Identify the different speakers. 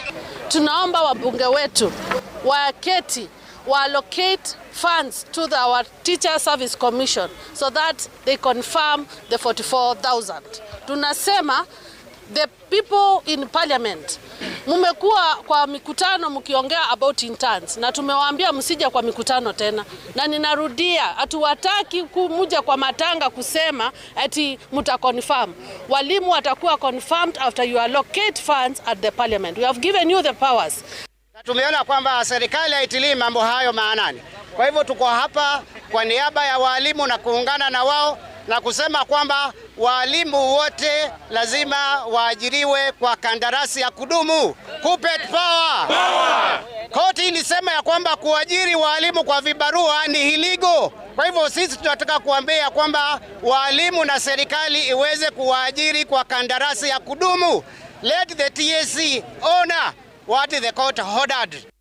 Speaker 1: Tunaomba wabunge wetu waketi wa allocate funds to the, our Teacher Service Commission so that they confirm the 44,000. Tunasema the people in parliament mumekuwa kwa mikutano mkiongea about interns na tumewaambia msija kwa mikutano tena, na ninarudia, hatuwataki kumuja kwa matanga kusema ati muta confirm. Walimu watakuwa confirmed after you allocate funds at the parliament. We have given you the powers.
Speaker 2: Na tumeona kwamba serikali haitilii mambo hayo maanani. Kwa hivyo tuko hapa kwa niaba ya walimu na kuungana na wao na kusema kwamba walimu wote lazima waajiriwe kwa kandarasi ya kudumu. Kuppet power. Power. Koti ilisema ya kwamba kuajiri walimu kwa vibarua ni illegal. Kwa hivyo sisi tunataka kuambia kwamba walimu na serikali iweze kuwaajiri kwa kandarasi ya kudumu. Let the TSC honor what the court ordered.